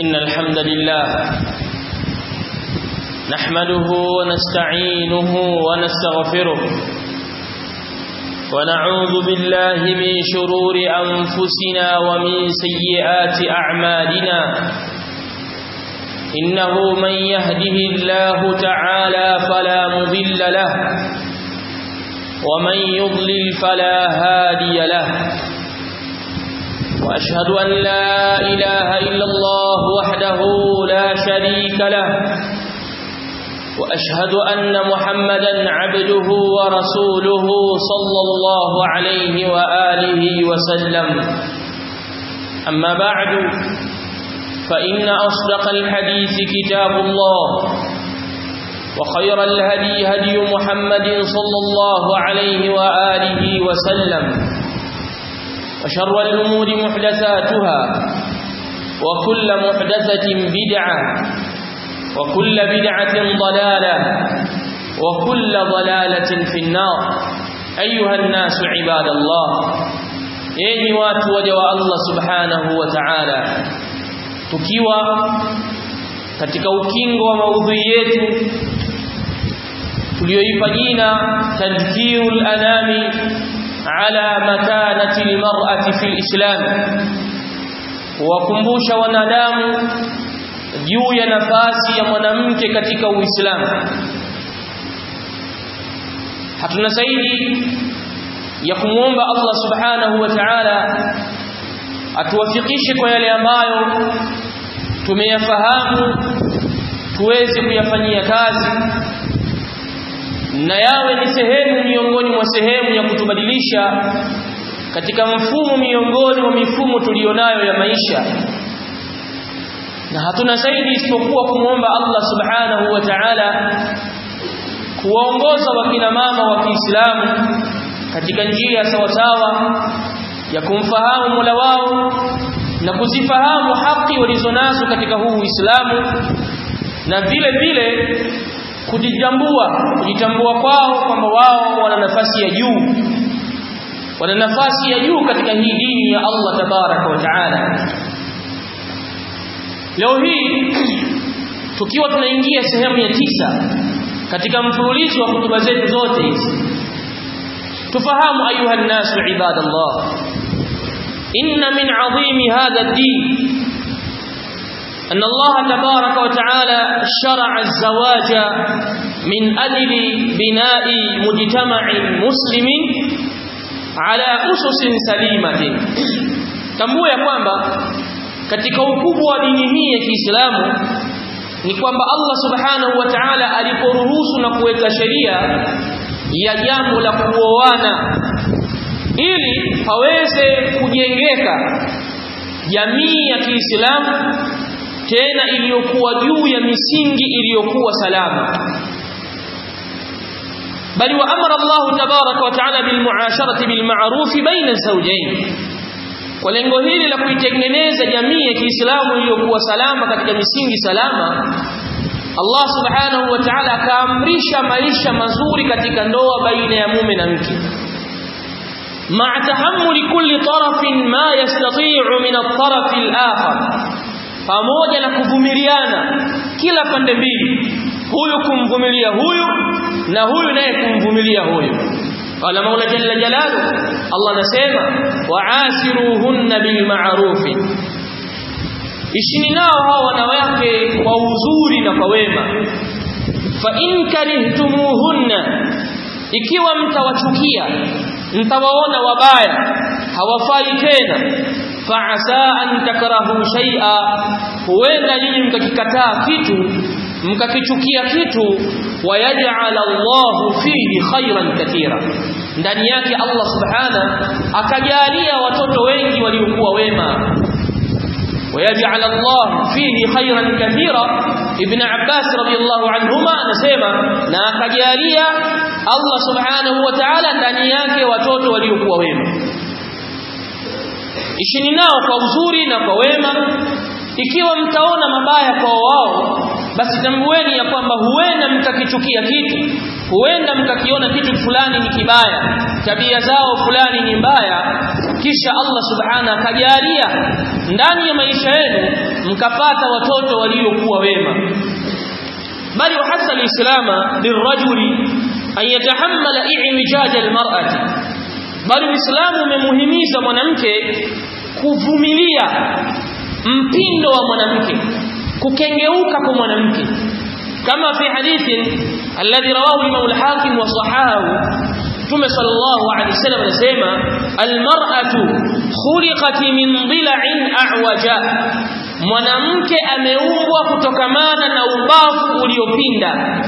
إن الحمد لله نحمده ونستعينه ونستغفره ونعوذ بالله من شرور أنفسنا ومن سيئات أعمالنا إنه من يهده الله تعالى فلا مضل له ومن يضلل فلا هادي له وأشهد أن لا إله إلا الله وحده لا شريك له وأشهد أن محمدا عبده ورسوله صلى الله عليه وآله وسلم أما بعد فإن أصدق الحديث كتاب الله وخير الهدي هدي محمد صلى الله عليه وآله وسلم وشر الأمور محدثاتها وكل محدثة بدعة وكل بدعة ضلالة وكل ضلالة في النار أيها الناس عباد الله yenyi watu waja wa Allah subhanahu wa ta'ala tukiwa katika ukingo wa maudhui yetu tuliyoipa jina tadhkirul anami ala makanati almar'ati fil islam kuwakumbusha wanadamu juu ya nafasi ya mwanamke katika Uislamu. Hatuna zaidi ya kumwomba Allah Subhanahu wa Ta'ala atuwafikishe kwa yale ambayo tumeyafahamu tuweze kuyafanyia kazi na yawe ni sehemu miongoni mwa sehemu ya kutubadilisha katika mfumo miongoni mwa mifumo tulionayo ya maisha na hatuna zaidi isipokuwa kumwomba Allah subhanahu wa ta'ala kuwaongoza wakina mama wa Kiislamu katika njia sawasawa ya kumfahamu Mola wao na kuzifahamu haki walizonazo katika huu Uislamu na vile vile kujitambua kujitambua kwao kwamba wao wana nafasi ya juu wana nafasi ya juu katika hii dini ya Allah tabaraka wa taala Leo hii tukiwa tunaingia sehemu ya tisa katika mfululizo wa kutuba zetu zote hizi tufahamu ayuha nasu ibadallah inna min azimi hadha ad-din أن الله تبارك وتعالى شرع الزواج من أجل بناء مجتمع مسلم على أسس سليمة tambua ya kwamba katika ukubwa wa dini hii ya Kiislamu ni kwamba Allah Subhanahu wa Ta'ala aliporuhusu na kuweka sheria ya jambo la kuoana ili paweze kujengeka jamii ya Kiislamu tena iliyokuwa juu ya misingi iliyokuwa salama bali wa amara Allah tabaraka wa ta'ala bil muasharati bil ma'ruf baina zawjayn kwa lengo hili la kuitengeneza jamii ya Kiislamu iliyokuwa salama katika misingi salama Allah subhanahu wa ta'ala akaamrisha maisha mazuri katika ndoa baina ya mume na mke مع تحمل كل طرف ما يستطيع من الطرف الآخر pamoja na kuvumiliana kila pande mbili huyu kumvumilia huyu na huyu naye kumvumilia huyu qala maula jalla jalalu Allah anasema wa'asiruhunna bil ma'ruf ishini nao hao wanawake kwa uzuri na kwa wema fa in karihtumuhunna ikiwa mtawachukia mtawaona wabaya hawafai tena fa'asa an takrahu shay'a huenda nyinyi mkakikataa kitu mkakichukia kitu wayaj'al Allahu fihi khairan katira ndani yake Allah subhana akajalia watoto wengi waliokuwa wema ويجعل الله فيه خيرا كثيرا ابن عباس رضي الله عنهما anasema na akajalia Allah subhanahu wa ta'ala ndani yake watoto waliokuwa wema ishini nao kwa uzuri na kwa wema ikiwa mtaona mabaya kwa wao basi tambueni ya kwamba huenda mkakichukia kitu huenda mkakiona kitu fulani ni kibaya tabia zao fulani ni mbaya kisha Allah subhanahu akajalia ndani ya maisha yenu mkapata watoto waliokuwa wema bali wahasa alislama lirajuli an yatahammala i'wijaj almar'ati bali uislamu umemuhimiza mwanamke kuvumilia mpindo wa mwanamke kukengeuka kwa mwanamke kama fi hadithin alladhi rawahu imam al-hakim wa sahahu Mtume sallallahu alaihi wasallam anasema almar'atu khuliqat min dhila'in a'waja mwanamke ameumbwa kutokamana na ubavu uliopinda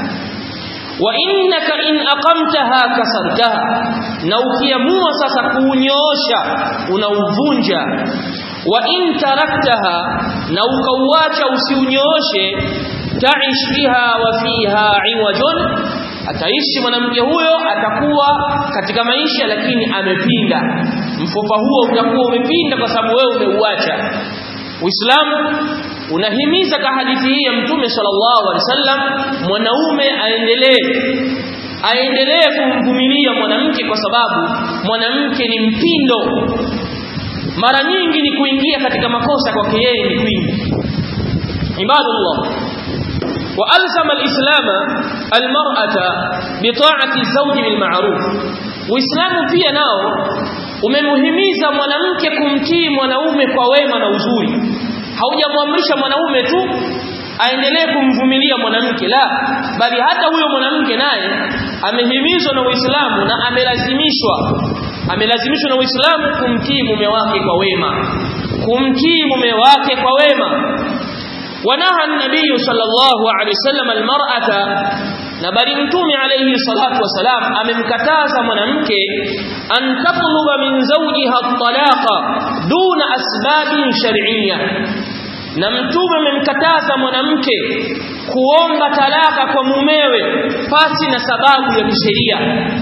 wa innaka in aqamtaha kasartaha na ukiamua sasa kuunyoosha unauvunja wa in taraktaha na ukauacha usiunyooshe taish biha wa fiha iwajun ataishi mwanamke huyo atakuwa katika maisha lakini amepinda mfupa huo utakuwa umepinda kwa sababu wewe umeuacha Uislamu unahimiza ka hadithi hii ya Mtume sallallahu alaihi wasallam mwanaume aendelee aendelee kumvumilia mwanamke kwa sababu mwanamke ni mpindo mara nyingi ni kuingia katika makosa kwake yeye ni kwingi ibadallah وألزم الإسلام المرأة بطاعة الزوج بالمعروف وإسلام pia nao umemuhimiza mwanamke kumtii mwanaume kwa wema na uzuri haujamwamrisha mwanaume tu aendelee kumvumilia mwanamke la bali hata huyo mwanamke naye amehimizwa na Uislamu na amelazimishwa amelazimishwa na Uislamu kumtii mume wake kwa wema kumtii mume wake kwa wema ونهى النبي صلى الله عليه وسلم المرأة na bali mtume alayhi salatu wasalam amemkataza mwanamke an tatluba min zawjiha at-talaqa duna asbabin shar'iyya na mtume amemkataza mwanamke kuomba talaka kwa mumewe pasi na sababu ya kisheria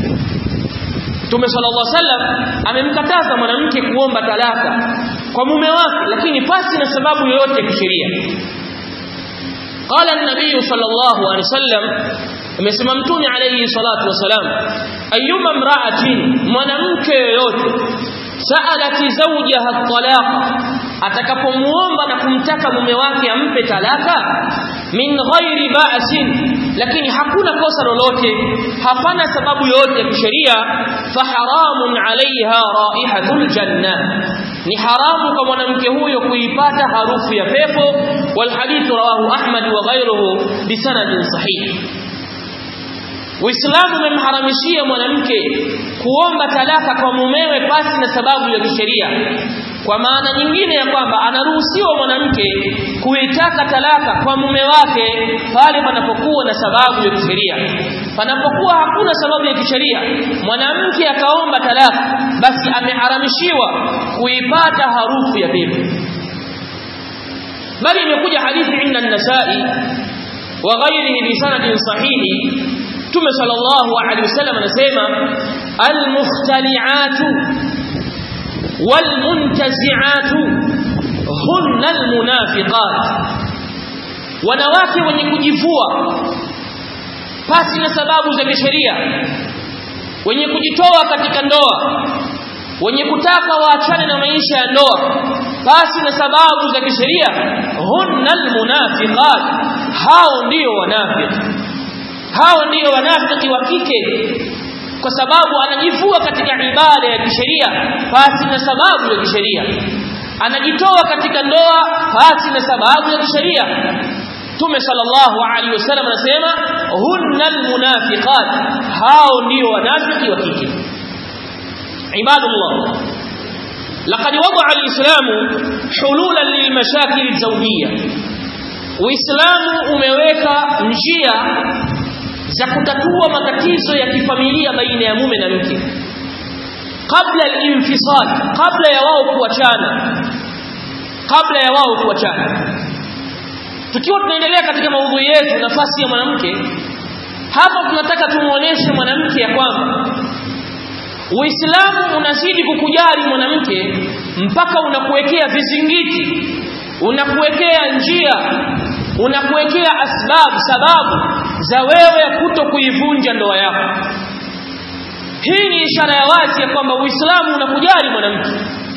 Mtume sallallahu alaihi wasallam amemkataza mwanamke kuomba talaka kwa mume wake lakini pasi na sababu yoyote ya kisheria قال النبي صلى الله عليه وسلم amesema mtume alayhi salatu wasalam ayyuma imra'atin mwanamke yoyote sa'alati zawjaha at-talaqa atakapomuomba na kumtaka mume wake ampe talaka min ghairi ba'sin lakini hakuna kosa lolote hapana sababu yoyote ya kisheria faharamun 'alayha raihatul janna ni haramu kwa mwanamke huyo kuipata harufu ya pepo wal hadith rawahu ahmad wa ghayruhu bisanadin sahih Uislamu umemharamishia mwanamke kuomba talaka kwa mumewe pasi na sababu ya kisheria. Kwa maana nyingine ya kwamba anaruhusiwa mwanamke kuitaka talaka kwa mume wake pale panapokuwa na sababu ya kisheria. Panapokuwa hakuna sababu ya kisheria, mwanamke akaomba talaka, basi ameharamishiwa kuipata harufu ya pepo. Bali imekuja hadithi inda an-Nasa'i wa ghairihi bi sanadin sahihi Mtume sallallahu alaihi wasallam anasema al-mukhtali'atu wal-muntazi'atu hunna al-munafiqat wanawake wenye kujivua pasi na sababu za kisheria wenye kujitoa katika ndoa wenye kutaka waachane na maisha ya ndoa basi na sababu za kisheria hunna al-munafiqat hao ndio wanafiki hao ndio wanafiki wa kike kwa sababu anajivua katika ibada ya kisheria pasi na sababu ya kisheria anajitoa katika ndoa pasi na sababu ya kisheria Tume sallallahu alaihi wasallam anasema hunna almunafiqat hao ndio wanafiki wa kike ibadullah laqad wada'a alislamu hululan lilmashakil alzawjiyya uislamu umeweka njia za kutatua matatizo ya kifamilia baina ya mume na mke kabla al-infisal kabla ya wao kuachana kabla ya wao kuachana tukiwa tunaendelea katika maudhui yetu nafasi ya mwanamke hapa tunataka tumuoneshe mwanamke ya kwamba Uislamu unazidi kukujali mwanamke mpaka unakuwekea vizingiti unakuwekea njia unakuwekea asbabu sababu za wewe kuto kuivunja ndoa yako hii ni ishara ya wazi ya kwamba Uislamu unakujali mwanamke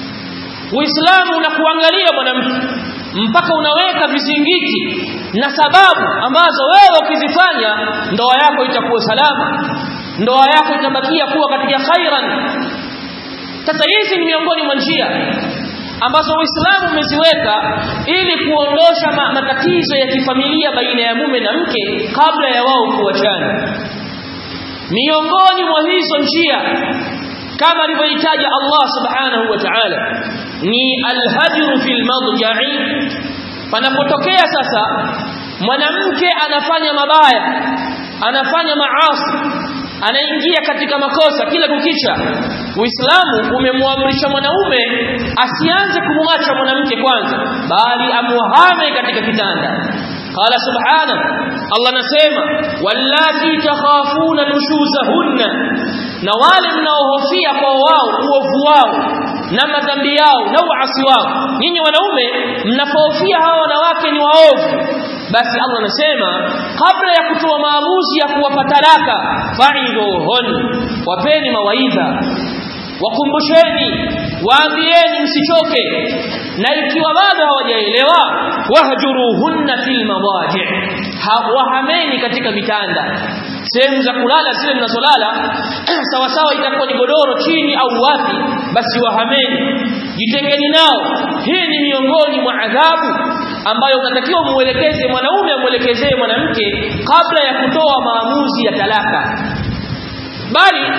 Uislamu unakuangalia mwanamke mpaka unaweka vizingiti na sababu ambazo wewe ukizifanya ndoa yako itakuwa salama ndoa yako itabakia kuwa katika khairan sasa hizi ni miongoni mwa njia ambazo Uislamu umeziweka ili kuondosha ma matatizo ya kifamilia baina ya mume na mke kabla ya wao kuachana miongoni mwa hizo njia kama alivyoitaja Allah subhanahu wa ta'ala ni alhajru fil madja'i panapotokea sasa mwanamke anafanya mabaya anafanya maasi anaingia katika makosa kila kukicha Uislamu umemwamrisha mwanaume asianze kumwacha mwanamke kwanza bali amuhame katika kitanda qala subhana Allah nasema wallati takhafuna nushuzahunna na wale mnaohofia kwa wao uovu wao na madhambi yao na uasi wao nyinyi wanaume mnapohofia hawa wanawake ni waovu basi Allah anasema kabla ya kutoa maamuzi ya kuwapa talaka fa'idhuhun wapeni mawaidha wakumbusheni waambieni msichoke na ikiwa bado hawajaelewa wahjuruhunna fil madaji wahameni katika vitanda sehemu za kulala zile mnazolala sawa sawa itakuwa ni godoro chini au wapi basi wahameni jitengeni nao hii ni miongoni mwa adhabu ambayo unatakiwa muelekeze mwanaume amuelekezee mwanamke kabla ya kutoa maamuzi ya talaka bali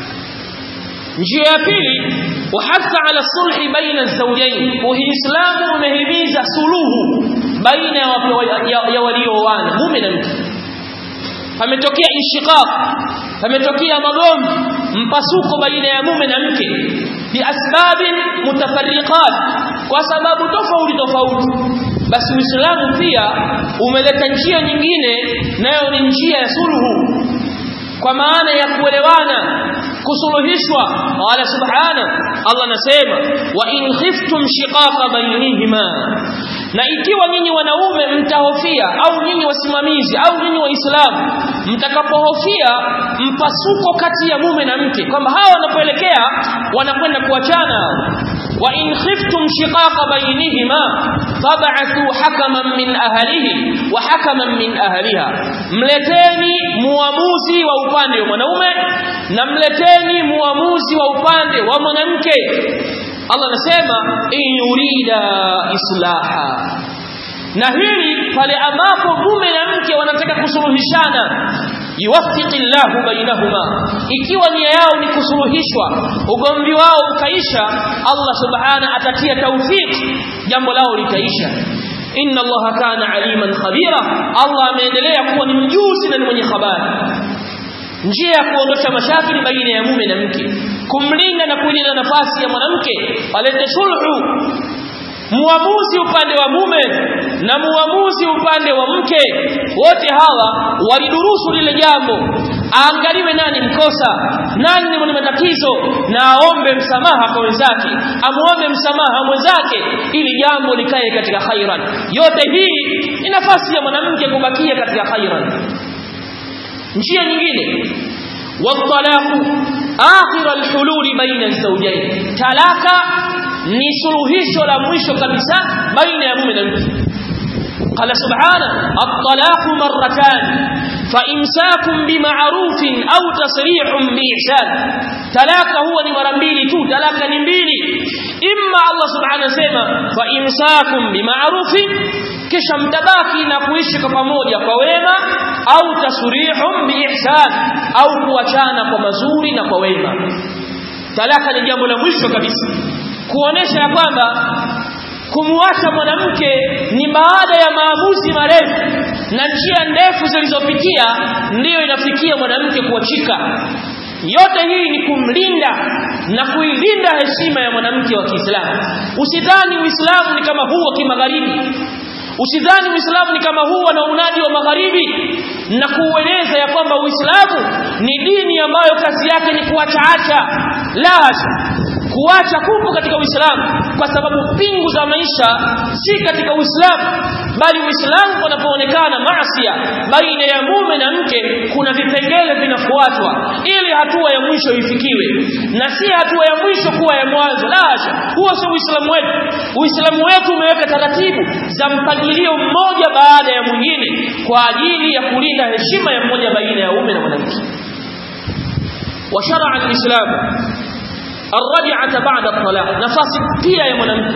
njia ya pili wahatha ala sulhi baina zawjayn uislamu umehimiza suluhu baina ya walioana mume na mke pametokea inshiqaq pametokea magomvi mpasuko baina ya mume na mke biasbabin mutafarriqat kwa sababu tofauti tofauti basi uislamu pia umeleta njia nyingine nayo ni njia ya suluhu kwa maana ya kuelewana kusuluhishwa qala subhana Allah nasema wa in khiftum shiqaqa bainihima na ikiwa nyinyi wanaume mtahofia au nyinyi wasimamizi au nyinyi waislamu mtakapohofia mpasuko kati ya mume na mke kwamba hawa wanapoelekea wanakwenda kuachana wa in khiftum shiqaqa bainihima fab'athu hakaman min ahlihi wa hakaman min ahliha mleteni muamuzi wa upande wa mwanaume na mleteni muamuzi wa upande wa mwanamke Allah anasema in yurida islaha na hili pale ambapo mume na mke wanataka kusuluhishana yuwaffiqillahu bainahuma ikiwa nia yao ni kusuluhishwa ugomvi wao ukaisha Allah subhana atatia tawfik jambo lao litaisha inna Allah kana aliman khabira Allah ameendelea kuwa ni mjuzi na ni mwenye habari njia ya kuondosha mashakili baina ya mume na mke kumlinda na kulinda nafasi ya mwanamke alete sulhu muamuzi upande wa mume na muamuzi upande wa mke wote hawa walidurusu lile jambo aangaliwe nani mkosa nani ni mwenye matatizo na aombe msamaha kwa wenzake amuombe msamaha mwenzake ili jambo likae katika khairan yote hii ni nafasi ya mwanamke kubakia katika khairan njia nyingine والطلاق آخر الحلول بين الزوجين talaka ni suluhisho la mwisho kabisa baina ya mume na mke قال سبحانه الطلاق مرتان فإمساك بمعروف أو تصريح بإحسان تلاك هو ni mara mbili tu talaka ni mbili imma Allah subhanahu sema fa imsakum bima'rufin kisha mtabaki na kuishi kwa pamoja kwa wema au tasurihum biihsan au kuachana kwa mazuri na kwa wema talaka ni jambo la mwisho kabisa kuonesha ya kwamba kumwacha mwanamke ni baada ya maamuzi marefu na njia ndefu zilizopitia ndiyo inafikia mwanamke kuachika yote hii ni kumlinda na kuilinda heshima ya mwanamke wa Kiislamu usidhani uislamu ni kama huu wa kimagharibi usidhani uislamu ni kama huu na unadi wa magharibi na kuueleza ya kwamba Uislamu ni dini ambayo kazi yake ni kuachaacha la hasha kuacha kupo katika Uislamu kwa sababu pingu za maisha si katika Uislamu bali Uislamu panapoonekana maasiya baina ya mume na mke kuna vipengele vinafuatwa ili hatua ya mwisho ifikiwe na si hatua ya mwisho kuwa ya mwanzo la hasha huo sio Uislamu wetu Uislamu wetu umeweka taratibu za mpangilio mmoja baada ya mwingine kwa ajili ya kulinda heshima ya mmoja baina ya mume na mwanamke وشرع الإسلام الرجعة بعد الطلاق nafasi pia ya mwanamke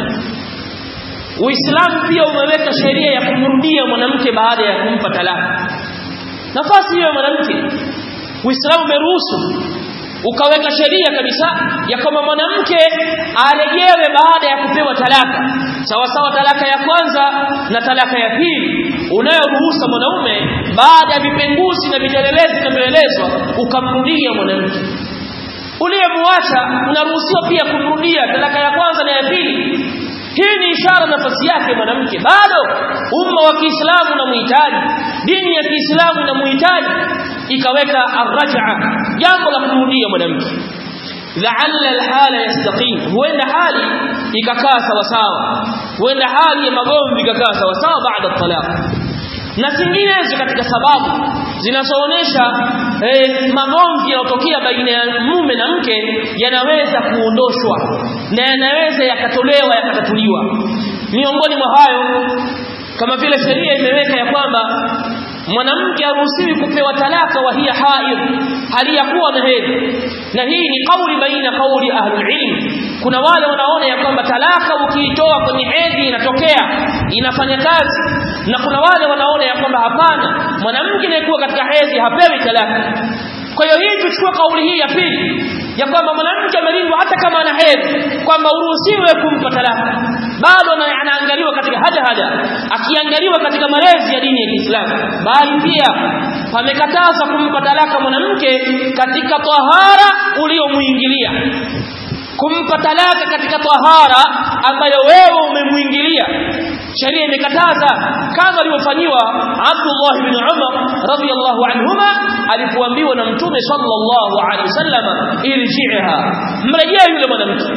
Uislamu pia umeweka sheria ya kumrudia mwanamke baada ya kumpa talaka nafasi hiyo ya mwanamke Uislamu umeruhusu ukaweka sheria kabisa ya kwamba mwanamke arejewe baada ya kupewa talaka sawa sawa talaka ya kwanza na talaka ya pili unayoruhusa mwanaume baada ya vipenguzi na vitelelezi vinavyoelezwa ukamrudia mwanamke uliyemwacha unaruhusiwa pia kumrudia talaka ya kwanza na ya pili hii ni ishara nafasi yake mwanamke bado umma wa Kiislamu unamhitaji dini ya Kiislamu inamhitaji ikaweka arraj'a jambo la kumrudia mwanamke la'alla alhala yastaqim huenda hali ikakaa sawa sawa huenda hali ya magomvi ikakaa sawa sawa baada talaq na zinginezo katika sababu zinazoonesha eh, magomvi yanayotokea baina ya mume na mke yanaweza kuondoshwa na yanaweza yakatolewa yakatatuliwa miongoni mwa hayo kama vile sheria imeweka ya kwamba mwanamke haruhusiwi kupewa talaka wa hiya haid hali ya kuwa na hedhi na hii ni kauli baina kauli ahlul ilm kuna wale wanaona ya kwamba talaka ukiitoa kwenye hedhi inatokea inafanya kazi na kuna wale wanaona ya kwamba hapana mwanamke anayekuwa katika hedhi hapewi talaka kwa hiyo hii tuchukue kauli hii ya pili ya kwamba mwanamke amelindwa hata kama ana hedhi kwamba uruhusiwe kumpa talaka bado anaangaliwa katika haja haja akiangaliwa katika malezi ya dini ya Kiislamu bali pia pamekataza kumpa talaka mwanamke katika tahara uliomuingilia kumpa talaka katika tahara ambayo wewe umemuingilia sheria imekataza kama alivyofanyiwa Abdullah ibn Umar radhiyallahu anhuma alipoambiwa na mtume sallallahu alaihi wasallam irji'ha mrejea yule mwanamke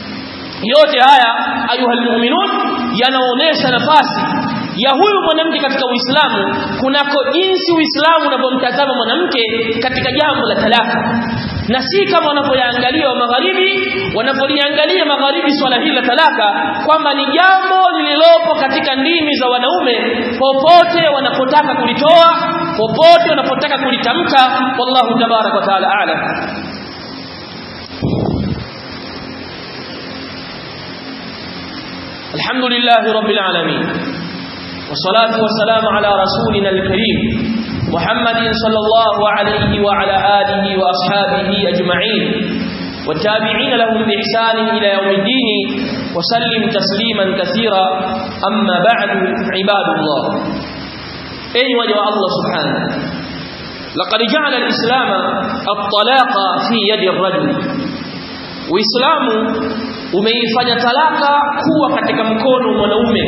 yote haya ayuha almu'minun yanaonesha nafasi ya huyu mwanamke katika Uislamu kunako jinsi Uislamu unavyomtazama mwanamke katika jambo la talaka na si kama wanavyoangalia wa magharibi wanapoliangalia magharibi swala hili la talaka kwamba ni jambo lililopo katika ndimi za wanaume popote wanapotaka kulitoa popote wanapotaka kulitamka wallahu tabarak wa taala a'lam الحمد لله رب العالمين والصلاة والسلام على رسولنا الكريم محمد صلى الله عليه وعلى آله وأصحابه أجمعين والتابعين لهم بإحسان إلى يوم الدين وسلم تسليما كثيرا أما بعد عباد الله أي وجه الله سبحانه لقد جعل الإسلام الطلاق في يد الرجل وإسلام umeifanya talaka kuwa katika mkono mwanaume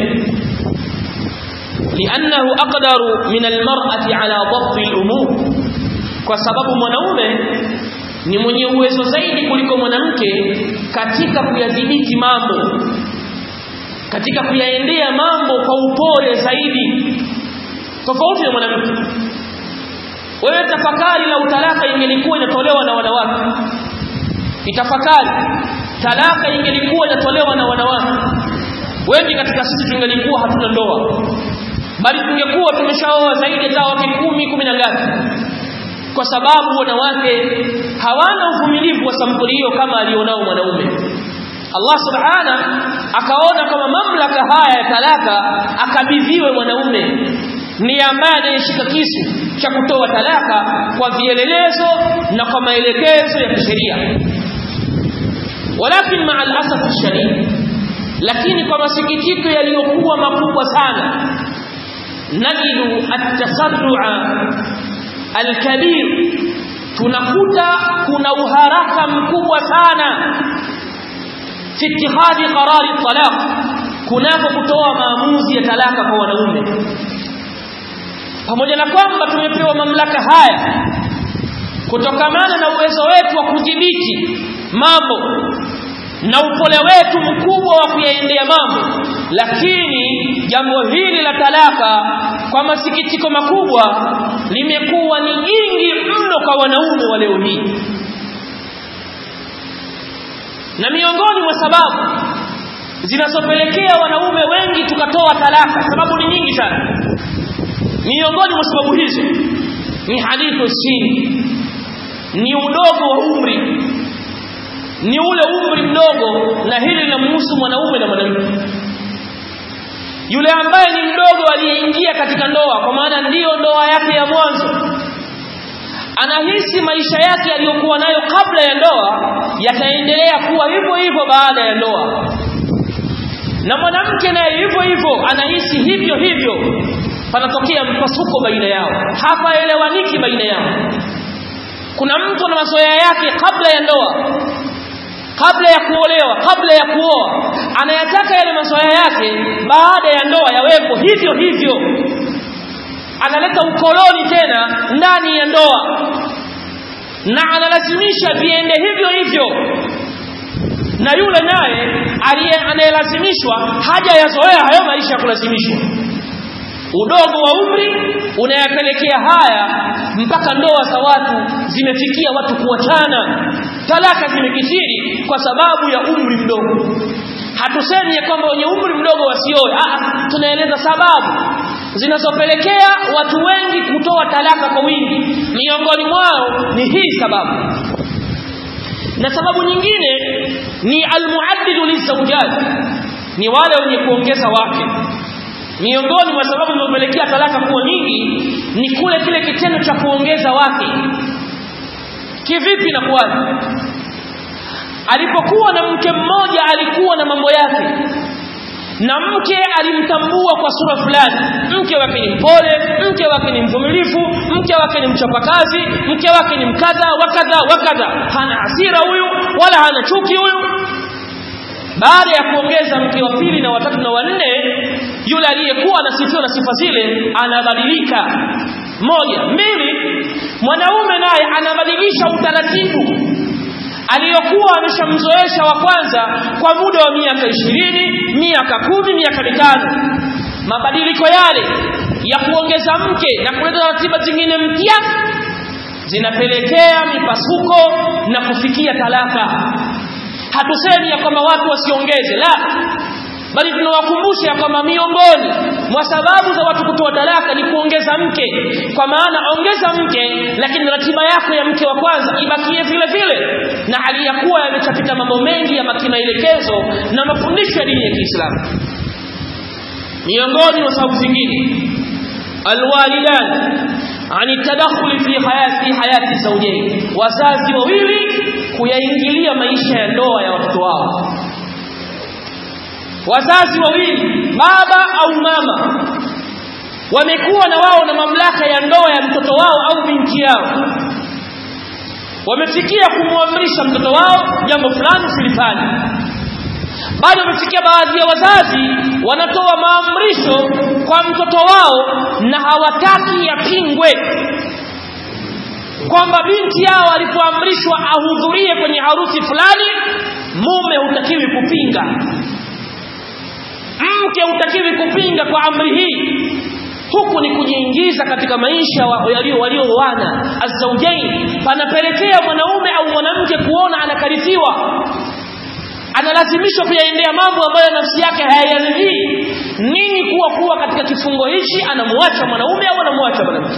liannahu aqdaru min almar'ati ala dhabt al'umur kwa sababu mwanaume ni mwenye uwezo zaidi kuliko mwanamke katika kuyadhibiti mambo katika kuyaendea mambo kwa upole zaidi tofauti na mwanamke wewe tafakari la utalaka ingelikuwa inatolewa na wanawake itafakari talaka ingelikuwa inatolewa na wanawake wengi katika sisi tungelikuwa hatuna ndoa bali tungekuwa tumeshaoa zaidi ya wake kumi kumi na ngapi kwa sababu wanawake hawana uvumilivu wa sampuli hiyo kama alionao mwanaume Allah subhana akaona kama mamlaka haya ya talaka akabidhiwe mwanaume ni ambaye anayeshika kisu cha kutoa talaka kwa vielelezo na kwa maelekezo ya kisheria walakin maa alasaf shadid lakini kwa masikitiko yaliyokuwa makubwa sana najidu at-tasarru'a al-kabir tunakuta kuna uharaka mkubwa sana fi ittihadi qarari talaq kunako kutoa maamuzi ya talaka kwa wanaume pamoja na kwamba tumepewa mamlaka haya kutokamana na uwezo wetu wa kudhibiti mambo na upole wetu mkubwa wa kuyaendea mambo lakini jambo hili la talaka kwa masikitiko makubwa limekuwa ni jingi mno kwa wanaume wa leo hii na miongoni mwa sababu zinazopelekea wanaume wengi tukatoa talaka sababu ni nyingi sana miongoni mwa sababu hizo ni hadithu sini ni udogo wa umri ni ule umri mdogo na hili linamhusu mwanaume na mwanamke yule ambaye ni mdogo aliyeingia katika ndoa kwa maana ndiyo ndoa yake ya mwanzo anahisi maisha yake aliyokuwa nayo kabla ya ndoa yataendelea kuwa hivyo hivyo baada ya ndoa na mwanamke naye hivyo hivyo anahisi hivyo hivyo panatokea mpasuko baina yao hapaelewaniki baina yao kuna mtu na mazoea yake kabla ya ndoa kabla ya kuolewa kabla ya kuoa anayataka yale mazoea yake baada ya ndoa yawepo hivyo hivyo analeta ukoloni tena ndani ya ndoa na analazimisha viende hivyo hivyo na yule naye anayelazimishwa haja yazoea hayo maisha ya kulazimishwa udogo wa umri unayapelekea haya mpaka ndoa za watu zimefikia watu kuachana talaka zimekithiri kwa sababu ya umri mdogo hatusemi ya kwamba wenye umri mdogo wasioe ah tunaeleza sababu zinazopelekea watu wengi kutoa talaka kwa wingi miongoni mwao ni hii sababu na sababu nyingine ni almuaddidu lizawjat ni wale wenye kuongeza wake miongoni mwa sababu zinazopelekea talaka kuwa nyingi ni kule kile kitendo cha kuongeza wake kivipi na kwaje alipokuwa na mke mmoja alikuwa na mambo yake na mke alimtambua kwa sura fulani mke wake ni mpole mke wake ni mvumilivu mke wake ni mchapakazi mke wake ni mkadha wakadha wakadha hana hasira huyu wala hana chuki huyu baada ya kuongeza mke wa pili na watatu na wanne yule aliyekuwa anasifiwa na sifa zile anabadilika moja mbili mwanaume naye anabadilisha utaratibu aliyokuwa ameshamzoesha wa kwanza kwa muda wa miaka ishirini miaka kumi miaka mitano mabadiliko yale ya kuongeza mke na kuleta ratiba zingine mpya zinapelekea mipasuko na kufikia talaka hatusemi ya kwamba watu wasiongeze la bali tunawakumbusha ya kwamba miongoni mwa sababu za watu kutoa talaka ni kuongeza mke kwa maana ongeza mke lakini ratiba yako ya mke wa kwanza ibakie vile vile na hali ya kuwa yamechapita mambo mengi ya maelekezo na mafundisho ya dini ya Kiislamu miongoni mwa sababu zingine alwalidan ani tadakhuli fi hayati hayati zawjain wazazi wawili kuyaingilia maisha ya ndoa ya watoto wao wazazi wawili baba au mama wamekuwa na wao na mamlaka ya ndoa ya mtoto wao au binti yao wamefikia kumwamrisha mtoto wao jambo fulani silifanye bali wamefikia baadhi ya wazazi wanatoa maamrisho kwa mtoto wao na hawataki yapingwe kwamba binti yao alipoamrishwa ahudhurie kwenye harusi fulani mume hutakiwi kupinga mke hutakiwi kupinga kwa amri hii huku ni kujiingiza katika maisha walio walioana azaujain panapelekea mwanaume au mwanamke kuona anakarifiwa analazimishwa kuyaendea mambo ambayo nafsi yake hayayaridhii nini kuwa kuwa katika kifungo hichi anamwacha mwanaume au anamwacha mwanamke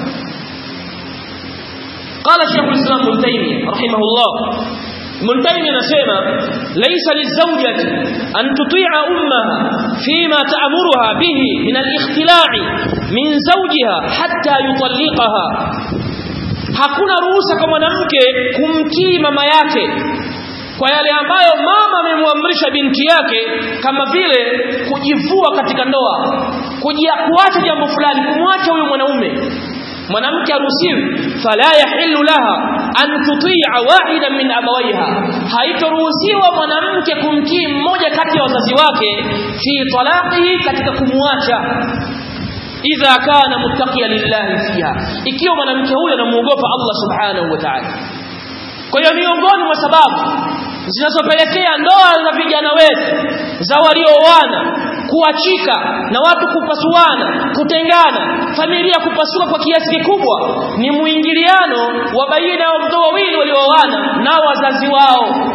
قال شيخ الإسلام ابن تيمية رحمه الله ابن تيمية نسيما ليس للزوجة أن تطيع أمها فيما تأمرها به من الاختلاع من زوجها حتى يطلقها hakuna ruhusa kwa mwanamke kumtii mama yake kwa yale ambayo mama amemwamrisha binti yake kama vile kujivua katika ndoa kuacha jambo fulani kumwacha huyo mwanaume mwanamke haruhusiwi fala yahillu laha an tuti'a wahidan min abawaiha haitoruhusiwa mwanamke kumtii mmoja kati ya wazazi wake fi talaqihi katika kumwacha idha kana muttaqiya lillahi fiha ikiwa mwanamke huyo anamuogopa Allah subhanahu wa ta'ala kwa hiyo miongoni mwa sababu zinazopelekea ndoa za vijana wetu za waliooana kuachika na watu kupasuana kutengana familia kupasuka kwa kiasi kikubwa ni muingiliano wa baina ya watoto wawili waliooana na wazazi wao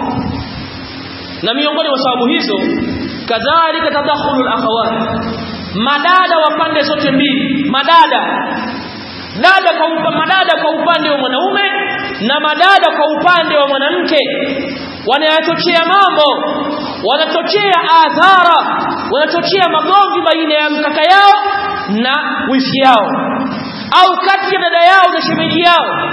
na miongoni mwa sababu hizo kadhalika tadakhulul akhawat madada wa pande zote mbili madada dada kwa upa, madada kwa upande wa mwanaume na madada kwa upande wa mwanamke wanayachochea mambo wanachochea adhara wanachochea magomvi baina ya mkaka yao na wifi yao au kati ya dada yao na shemeji yao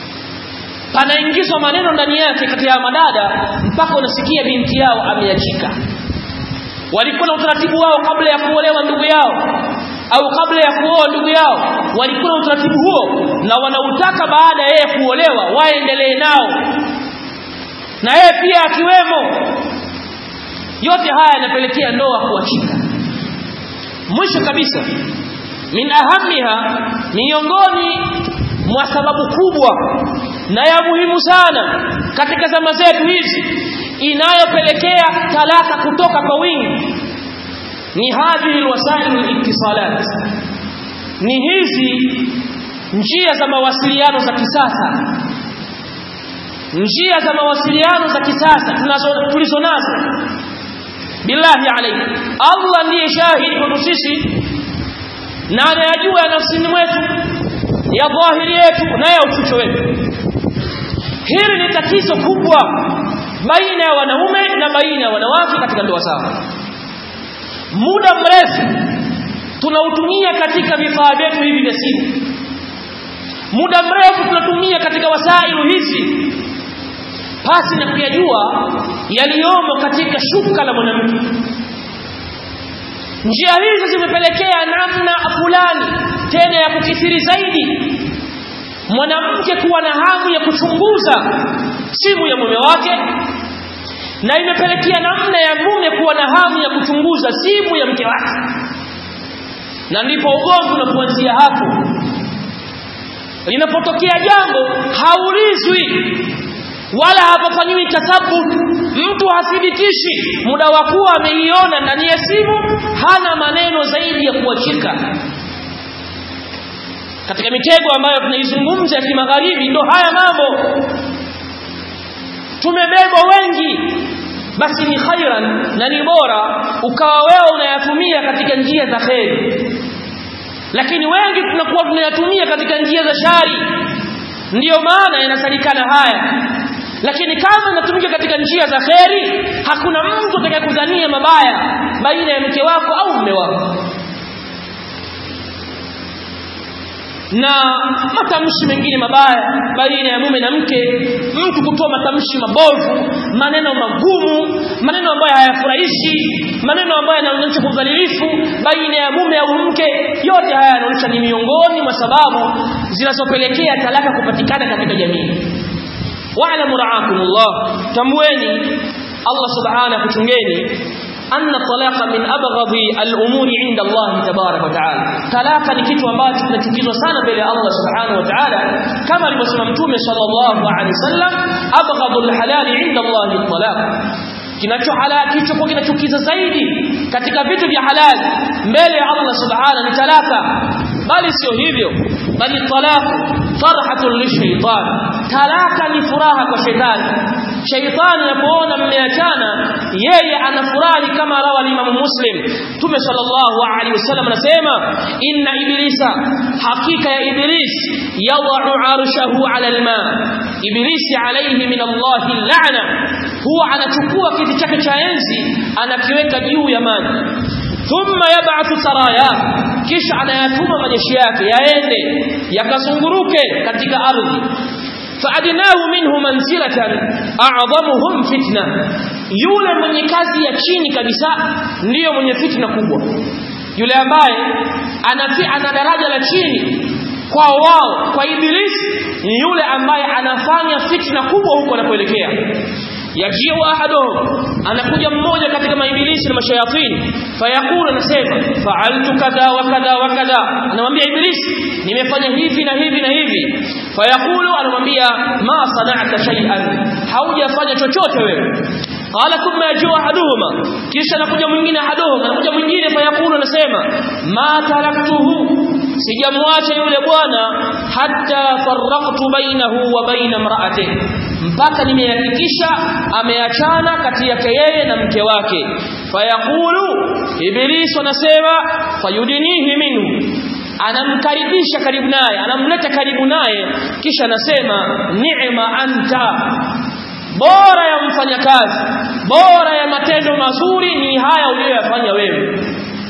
panaingizwa maneno ndani yake kati ya madada mpaka unasikia binti yao ameachika walikuwa na utaratibu wao kabla ya kuolewa ndugu yao au kabla ya kuoa ndugu yao walikuwa na utaratibu huo na wanautaka baada ya yeye kuolewa waendelee nao na yeye pia akiwemo yote haya yanapelekea ndoa kuachika mwisho kabisa min ahamiha miongoni mwa sababu kubwa na ya muhimu sana katika zama zetu hizi inayopelekea talaka kutoka kwa wingi ni hadhihi alwasail aliktisalat ni hizi njia za mawasiliano za kisasa njia za mawasiliano za kisasa tunazo tulizo nazo billahi alayhi Allah ndiye shahidi kwetu sisi na anayajua ya nafsini mwetu ya dhahiri yetu na ya uficho wetu hili ni tatizo kubwa baina ya wanaume na baina ya wanawake katika ndoa zao muda mrefu tunautumia katika vifaa vyetu hivi vya simu muda mrefu tunatumia katika wasailu hizi pasi na kuyajua yaliyomo katika shuka la mwanamke njia hizi zimepelekea namna fulani tena ya kukithiri zaidi mwanamke kuwa na hamu ya kuchunguza simu ya mume wake na imepelekea namna ya mume kuwa na hamu ya kuchunguza simu ya mke wake na ndipo ugomvi unapoanzia hapo linapotokea jambo haulizwi wala hapafanyiwi tathabut mtu hathibitishi muda wa kuwa ameiona ndani ya simu hana maneno zaidi ya kuachika katika mitego ambayo tunaizungumza ya kimagharibi ndo haya mambo tumebebwa wengi basi ni khairan na ni bora ukawa wewe unayatumia katika njia za kheri lakini wengi tunakuwa tunayatumia katika njia za shari ndiyo maana yanasalikana haya lakini kama inatumika katika njia za kheri hakuna mtu atakayekudhania mabaya baina ya mke wako au mume wako na matamshi mengine mabaya baina ya mume na mke mtu kutoa matamshi mabovu maneno magumu maneno ambayo hayafurahishi maneno ambayo yanaonyesha udhalilifu baina ya mume au mke yote haya yanaonyesha ni miongoni mwa sababu zinazopelekea talaka kupatikana katika jamii wa'lamu ra'akumullah tamweni Allah subhanahu kuchungeni أن الطلاق من أبغض الأمور عند الله تبارك وتعالى طلاق ni kitu ambacho kinachukizwa sana mbele ya Allah subhanahu wa ta'ala kama alivyosema mtume sallallahu alaihi wasallam abghadul halali inda Allah at-talaq kinacho halali kilichokuwa kinachukiza zaidi katika vitu vya halali mbele ya Allah subhanahu ni talaka bali sio hivyo bali talaq farhatun lishaitan talaka ni furaha kwa shetani shaitani anapoona mmeachana yeye anafurahi kama rawa Imam Muslim Tume sallallahu alaihi wasallam anasema inna iblisa hakika ya iblis yad'u arshahu ala alma iblisi alayhi min Allah la'na huwa anachukua kiti chake cha enzi anakiweka juu ya maji thumma yab'athu saraya kisha anayatuma majeshi yake yaende yakazunguruke katika ardhi faadnahu minhu manzilatan a'dhamuhum fitna yule mwenye kazi ya chini kabisa ndiyo mwenye fitna kubwa yule ambaye anafi ana daraja la chini kwa wao kwa ibilisi ni yule ambaye anafanya fitna kubwa huko anapoelekea yajiu ahaduhum anakuja mmoja katika maibilisi na mashayatini fayaqulu anasema fa'altu kadha wa kadha wa kadha anamwambia ibilisi nimefanya hivi na hivi na hivi fayaqulu anamwambia ma sana'ta shay'an haujafanya chochote wewe qala thumma yajuu ahaduhuma kisha anakuja mwingine ahaduhuma anakuja mwingine fayaqulu anasema ma taraktuhu sijamwacha yule bwana hatta farraqtu bainahu wa baina imra'atihi mpaka nimehakikisha ameachana kati yake yeye na mke wake fayaqulu ibilisi anasema fayudinihi minhu anamkaribisha karibu naye anamleta karibu naye kisha anasema ni'ma anta bora ya mfanyakazi bora ya matendo mazuri ni haya uliyoyafanya wewe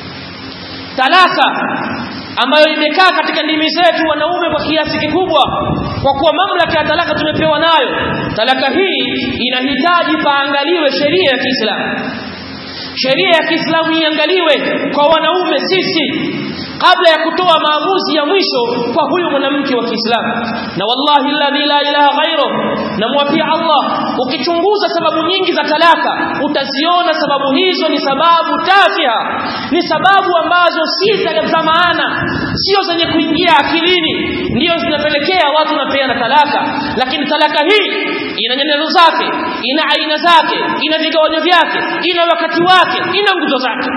talaka ambayo imekaa katika ndimi zetu wanaume kwa kiasi kikubwa kwa kuwa mamlaka ya talaka tumepewa nayo talaka hii inahitaji paangaliwe sheria ya Kiislamu sheria ya Kiislamu iangaliwe kwa wanaume sisi kabla ya kutoa maamuzi ya mwisho kwa huyu mwanamke wa Kiislamu na wallahi alladhi la ilaha ghairu namwapia Allah ukichunguza sababu nyingi za talaka utaziona sababu hizo ni sababu tafiha ni sababu ambazo si za maana sio zenye kuingia akilini ndio zinapelekea watu wanapeana talaka lakini talaka hii ina nyenzo zake ina aina zake ina vigawanyo vyake ina wakati wake ina nguzo zake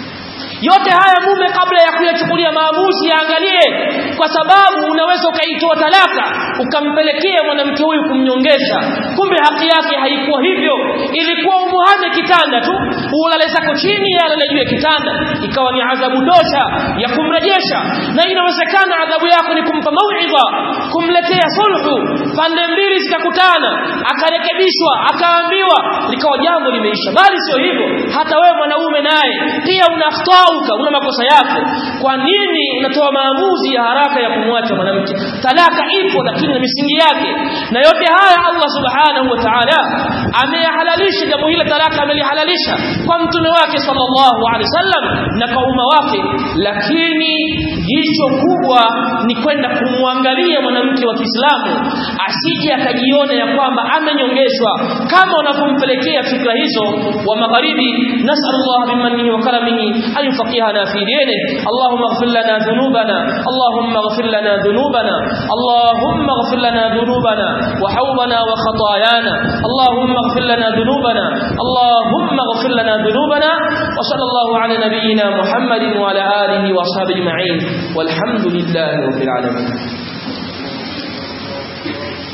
yote haya mume kabla ya kuyachukulia maamuzi yaangalie kwa sababu unaweza ukaitoa talaka ukampelekea mwanamke huyu kumnyongesha kumbe haki yake haikuwa hivyo ilikuwa umuhame kitanda tu ulale zako chini alale juu ya kitanda ikawa ni adhabu dosha ya kumrejesha na inawezekana adhabu yako ni kumpa mauidha kumletea sulhu pande mbili zikakutana akarekebishwa akaambiwa likawa jambo limeisha bali sio hivyo hata wewe mwanaume naye pia una akhtauka una makosa yako kwa nini unatoa maamuzi ya haraka ya kumwacha mwanamke talaka ipo lakini na misingi yake na yote haya Allah subhanahu wa ta'ala ameyahalalisha jambo hili talaka amelihalalisha kwa mtume wake sallallahu alaihi wasallam na kwa umma wake lakini jicho kubwa ni kwenda kumwangalia mwanamke wa Kiislamu asije akajiona ya kwamba amenyongeshwa kama wanavyompelekea fikra hizo wa magharibi nasallallahu bimanihi wa karamihi an yufaqihana fi dinihi allahumma ighfir lana dhunubana allahumma ighfir lana dhunubana allahumma ighfir lana dhunubana wa hawbana wa khatayana allahumma ighfir lana dhunubana allahumma ighfir lana dhunubana wa sallallahu ala nabiyyina muhammadin wa ala alihi wa ashabihi ajma'in walhamdulillahi rabbil alamin